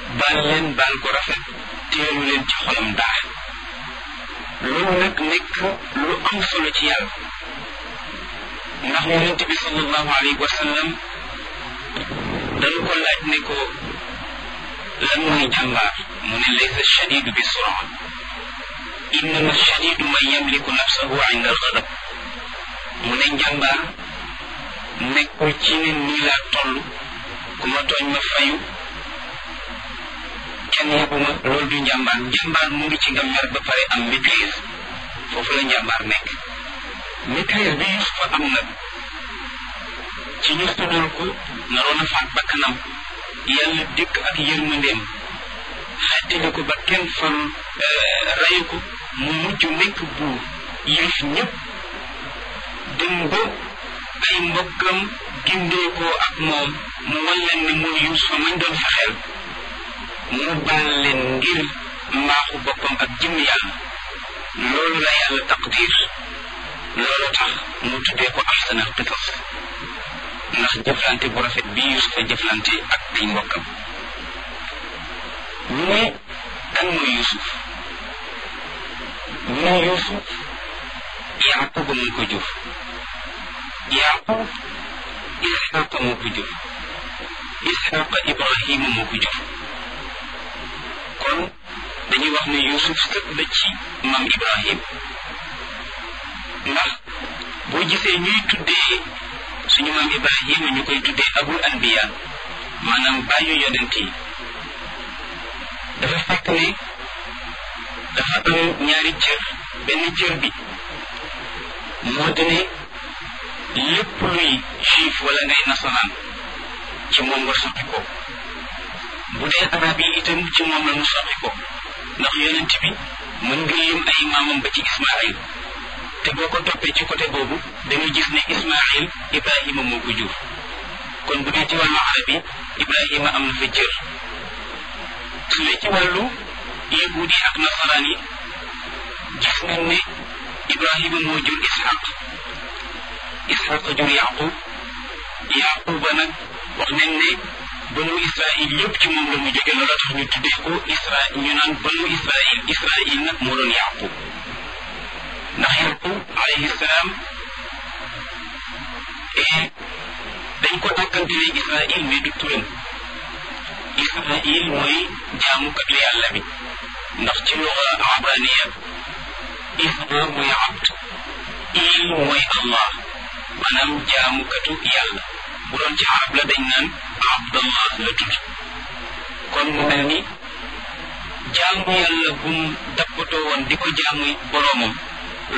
baal leen baal ko rafet teelu leen ci xolam dara loolu nag nekk lu am solo ci yàlla ndax yonent bi sallallahu alayhi wa sallam dañu ko laaj ne ko lan mooy jàmbaar mu ne laysa shadidu bi sura innama shadidu man yamliku nafsahu inda alxadab mu ne njàmbaar nekkul ci ne nii laa toll ku ma tooñ ma fayu kenn yebuma loolu du njàmbaar njàmbaar mu ngi ci nga mer ba pare am maîtrise foofu la njàmbaar nekk maîtrise bi Yusufa am nag ci ñu tuddal ko naroon a faat bakkanam yàlla dikk ak yërmandeem xettali ko ba kenn far rayu ko mu mujj nekk buur yëf ñëpp dem ba ay mbokkam gindeekoo ak moom mu wan leen ne mooy Yuusufa mañ doon fexeel mu baal leen ngir mbaaxu boppam ak jëm yàlla loolu la yàlla taqdir loolu tax mu tuddee ko ahsanal qisas ndax jëflante bu rafet bi Yuusufa jëflante ak ay mbokkam ñu ne kan mooy Yuusuf ñu ne Yuusuf Yaquba moo ko jur Yaqub Isxaqa moo ko jur Isxaqa Ibrahima moo ko jur kon dañuy wax ne Yuusuf sët la ci maam Ibrahim ndax boo gisee ñuy tuddee suñu maam Ibrahima ñu koy tuddee abul anbiya maanaam bàyyu yonent yi dafa fekk ne dafa am ñaari cër benn cër bi moo di ne lépp luy juif wala ngay nasaraan ci moom nga soqi ko bu dee arab yi itam ci moom la mu soqi ko ndax yonent bi mën nga lim ay maamam ba ci Ismaayil te boo ko toppee ci côté boobu dañu gis ne Ismaayil Ibrahima moo ko jur kon bu dee ci wàllu arab yi Ibrahima am na fa cër su dee ci wàllu yahuud yi ak nasaraan yi gis nañ ne Ibrahima moo jur Ishaq Ishaq jur Yaqub Yaquba nag wax nañ ne banu Israil yëpp ci moom la mu jóge loola tax ñu tuddee ko Israil ñu naan banu Israil Israil nag moo doon Yaqub ndax Yaqub alayhi salaam dañ ko dàkkantele Israil mais du turam Israil mooy jaamukat la yàlla bi ndax ci luga abraniya Isra mooy abd il mooy Allah maanaam jaamukatu yàlla bu doon ci arab la dañ naan abdallah la tudd kon mu mel ni jaamu yàlla bu mu dappatoo woon di ko jaamu boroomam